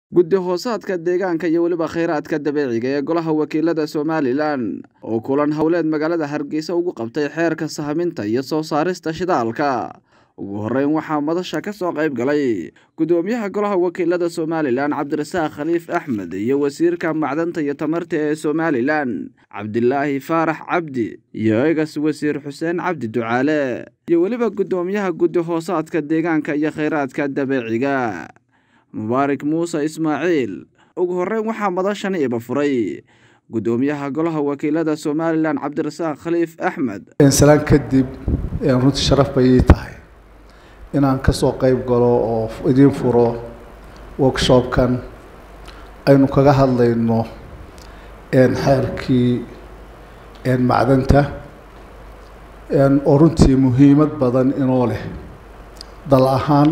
guddi hoosaadka deegaanka iyo weliba kheyraadka dabiiciga ee golaha wakiilada somalilan oo kulan howleed magaalada hargeysa ugu qabtay xeerka sahaminta iyo soo saarista shidaalka ugu horeyn waxaa madasha ka soo qayb galay gudoomiyaha golaha wakiilada somalilan cabdirasaaq khaliif axmed iyo wasiirka macdanta iyo tamarta ee somalilan cabdilaahi faarax cabdi iyo egas wasiir xuseen cabdi ducaale iyo weliba gudoomiyaha guddi hoosaadka deegaanka iyo kheyraadka dabiiciga mubaarak muuse ismaaciil ugu horeyn waxaa madashan iba furay gudoomiyaha golaha wakiilada somalilan cabdirasaaq khaliif axmed salaan kadib runtii sharaf bay ii tahay inaan kasoo qeyb galo oo idiin furo workshopkan aynu kaga hadlayno xeerkii macdanta oo runtii muhiimad badan inoo leh dal ahaan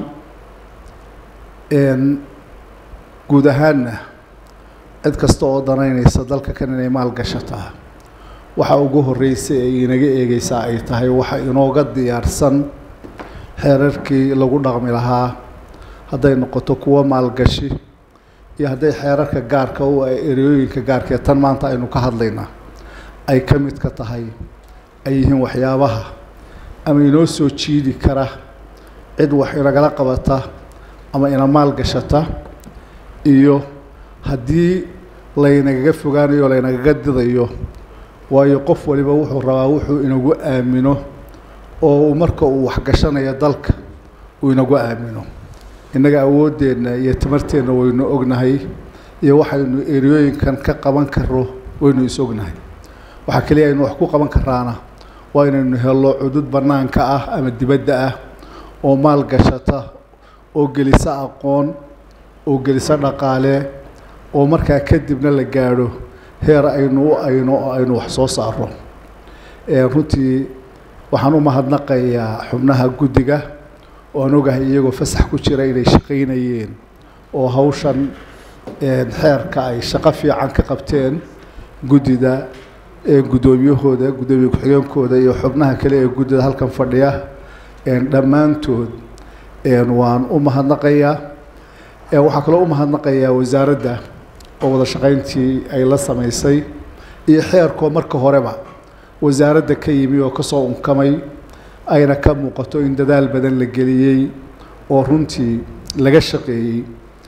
guud ahaanna cid kasta oo danaynaysa dalka kan inay maal gashataa waxa ugu horreysay ay inaga eegeysaa ay tahay waxa inooga diyaarsan xeerarkii lagu dhaqmi lahaa hadday noqoto kuwo maalgashi iyo hadday xeerarka gaarka u ah ereyooyinka gaarkaee tan maanta aynu ka hadlaynaa ay ka mid ka tahay ay yihiin waxyaabaha ama inoo soo jiidi kara cid wax inagala qabata ama ina maal gashata iyo haddii laynagaga fogaanayo o laynagaga didayo waayo qof waliba wuxuu rabaa wuxuu inagu aamino oo marka uu waxgashanayo dalka uu inagu aamino innaga awooddeenna iyo tamarteenna waynu ognahay iyo waxaynu eriyooyinkan ka qaban karo waynu is ognahay waxaa keliya aynu wax ku qaban karaana waa inaynu helo cudud bannaanka ah ama dibadda ah oo maal gashata oo gelisa aqoon oo gelisa dhaqaale oo markaa kadibna la gaadho heer aynu u ayno oo aynu wax soo saaro runtii waxaan u mahadnaqayaa xubnaha guddiga oo aan ogahay iyagoo fasax ku jira inay shaqaynayeen oo hawshan xeerka ay shaqo fiican ka qabteen guddida guddoomiyahooda guddoomiye ku-xigeenkooda iyo xubnaha kale ee guddida halkan fadhiya dhammaantood waan u mahadnaqayaa waxaa kaloo u mahadnaqayaa wasaaradda oo wada shaqayntii ay la samaysay iyo xeerkoo marka horeba wasaaradda ka yimi oo kasoo unkamay ayna ka muuqato in dadaal badan la geliyey oo runtii laga shaqeeyey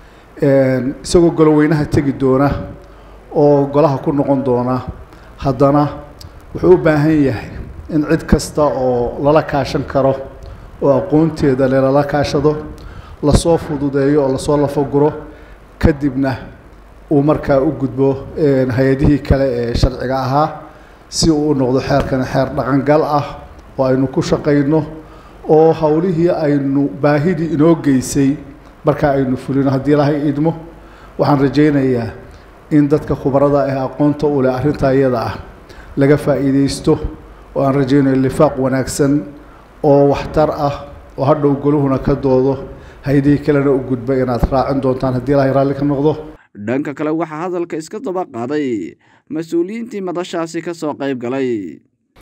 isagoo goloweynaha tegi doona oo golaha ku noqon doona haddana wuxuu u baahan yahay in cid kasta oo lala kaashan karo oo aqoonteeda le lala kaashado lasoo fududeeyo oo lasoo lafaguro kadibna uu markaa u gudbo hay-adihii kale ee sharciga ahaa si uu u noqdo xeerkan xeer dhaqangal ah oo aynu ku shaqayno oo howlihii aynu baahidii inoo geysay markaa aynu fulino haddii ilaahay idmo waxaan rajaynayaa in dadka khubarada ah aqoonta u leh arrintaa iyada ah laga faa'iideysto oo aan rajaynayo lifaaq wanaagsan oo waxtar ah oo hadhow goluhuna ka doodo hay-adihii kalena u gudba inaad raacin doontaan haddii ilaahay raalli ka noqdo dhanka kale waxaa hadalka iska daba qaaday mas-uuliyiintii madashaasi ka soo qayb galay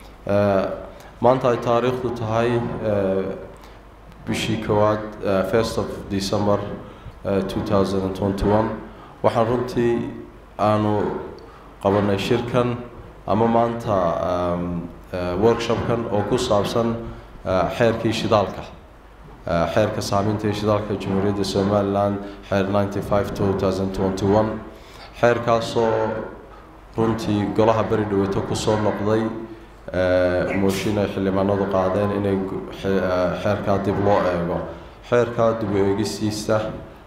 maanta ay taariikhdu tahay bishii kowaad first of december two thousand and twenty one waxaan runtii aanu qabanay shirkan ama maanta workshopkan oo ku saabsan xeerkii shidaalka xeerka saameynta shidaalka jamhuuriyadda somalilan xeer ninety five two thousand twenty one xeerkaasoo runtii golaha beri dhaweeto kusoo noqday mooshin ay xildhibaanadu qaadeen inay xeerkaa dib loo eego xeerkaa dib u eegistiisa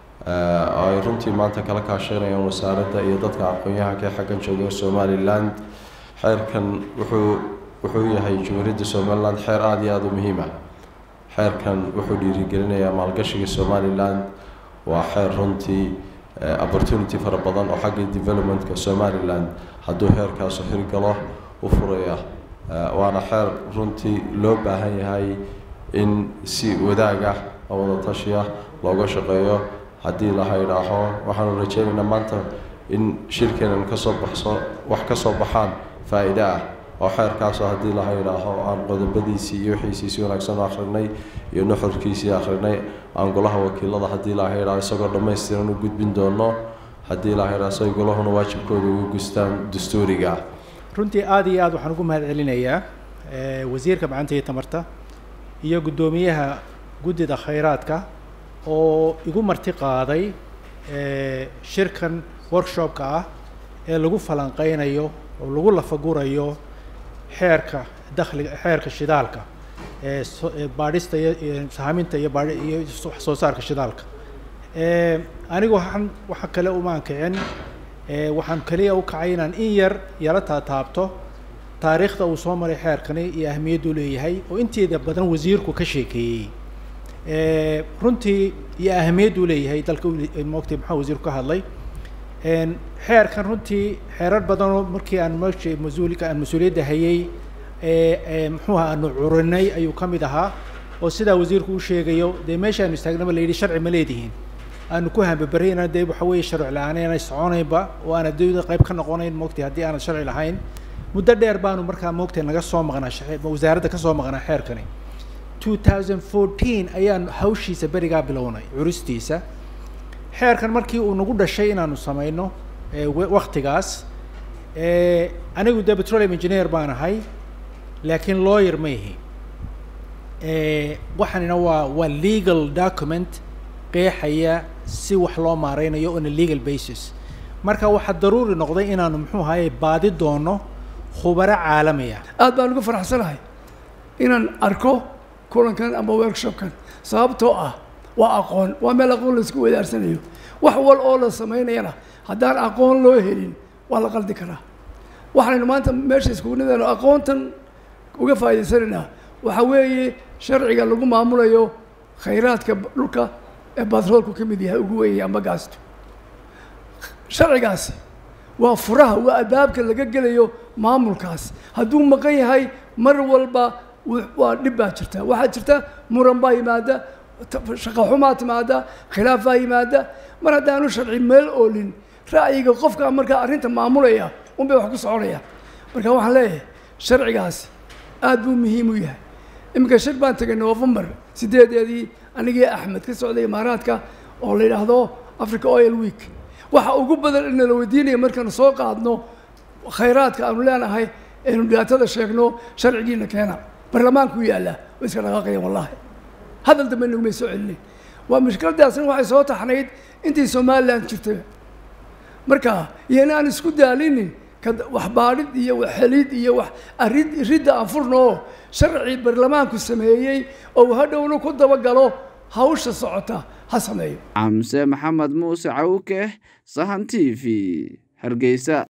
ay runtii maanta kala kaashanayaan wasaaradda iyo dadka aqoon-yahanka ee xaggan jooga somaliland xeerkan wuxuu wuxuu yahay jamhuuriyadda somaliland xeer aada iyo aada u muhiim ah xeerkan wuxuu dhiirigelinayaa maalgashiga somaliland waa xeer runtii opportunity fara badan oo xagga developmentka somaliland hadduu heerkaasu hirgalo u furaya waana xeer runtii loo baahan yahay in si wadaagah oo wada tashiya looga shaqeeyo haddii la haydhaaho waxaanu rajeynaynaa maanta in shirkeenan kasoo baxso wax ka soo baxaan faa-iide ah oo xeerkaasoo haddii laha idhaaho aan qodobadiisii iyo wixiisii si wanaagsan u akhrinay iyo nuxurkiisii akhrinay aan golaha wakiilada haddii laha idhaho isagoo dhammaystiran u gudbin doono haddii laha idhaho say golahuna waajibkooda ugu gustaan dastuuriga runtii aada iyo aad waxaan ugu mahad celinayaa wasiirka macanta iyo tamarta iyo guddoomiyaha guddida khayraadka oo igu marti qaaday shirkan workshopka ah ee lagu falanqeynayo oo lagu lafagurayo xeerka dakhliga xeerka shidaalka ee baadhista iyo sahaaminta iyo baadhi iyo wax soo saarka shidaalka anigu waxaan waxa kale umaan kicin waxaan kaliya u kacay inaan in yar yala taataabto taariikhda uu soo maray xeerkani iyo ahmiyaddu leeyahay oo inteeda badan wasiirku ka sheekeeyey runtii iyo ahmiyaddu leeyahay dalka moogtay maxaa wasiirku ka hadlay xeerkan runtii xeerar badanoo markii aan meesha mas-uulka aan mas-uuliyadda hayay muxuuha aanu curinay ayuu ka mid ahaa oo sidaa wasiirku u sheegayo dee meeshaanu istaagnaba la yidhi sharci ma leedihiin aanu ku hambabarayna dee waxa weeye sharci la-aan aanay soconaynba oo aan adduunyada qayb ka noqonayn moogtay haddii aanad sharci lahayn muddo dheer baanu markaa moogtay naga soo maqnaa wasaaradda ka soo maqnaa xeerkani two thousand fourteen ayaan hawshiisa berigaa bilownay curistiisa xeerkan markii uu nagu dhashay inaanu samayno waktigaas anigu dee petroleum engineer baan ahay laakiin lawyer ma ihi waxaanina waa waa legal document qeexaya si wax loo maareynayo on a legal basis marka waxaa daruuri noqday inaanu muxuu ahaye baadi doono khubaro caalamiya aad baan ugu faraxsanahay inaan arko kulankan ama workshopkan sababtoo ah waa aqoon waa meel aqoon la isku wadaarsanayo wax wal oo la samaynayana haddaan aqoon loo helin waa la qaldi karaa waxaynu maanta meesha iskugu nidaano aqoontan uga faa'idaysanaynaa waxaa weeye sharciga lagu maamulayo khayraadka dhulka ee batroolku ka mid yahay ugu weynaya amba gaasto sharcigaasi waa furaha waa adaabka laga gelayo maamulkaas hadduu maqan yahay mar walba waa dhib baa jirta waxaa jirta muran baa yimaada shaqo xumaa timaada khilaaf baa yimaada mar haddaanu sharci meel oolin ra'yiga qofka markaa arrinta maamulaya unbay wax ku soconayaan marka waxaan leeyahay sharcigaasi aad buu muhiim u yahay iminka shir baan tegay november sideedeedii anigii axmed ka socday imaaraadka oo la yidhaahdo africa oil week waxa ugu badan in nala weydiinaya markaanu soo qaadno khayraadka aanu leenahay aynu dhibaatada sheegno sharcigiina keena barlamaanku yaallaa way iska dhaqaaqayaan wallahi hadal dambe nagumay soo celinayn waa mushkiladaasna waxay soo taxnayd intii somalilan jirtay marka iyana aan isku daalinin wax baadhid iyo wax helid iyo wax arid ridda aan furno sharci barlamaanku sameeyey oo hadhowna ku dabagalo hawsha socota ha sameeyo camse maxamed muuse cawke sahan t v hargeysa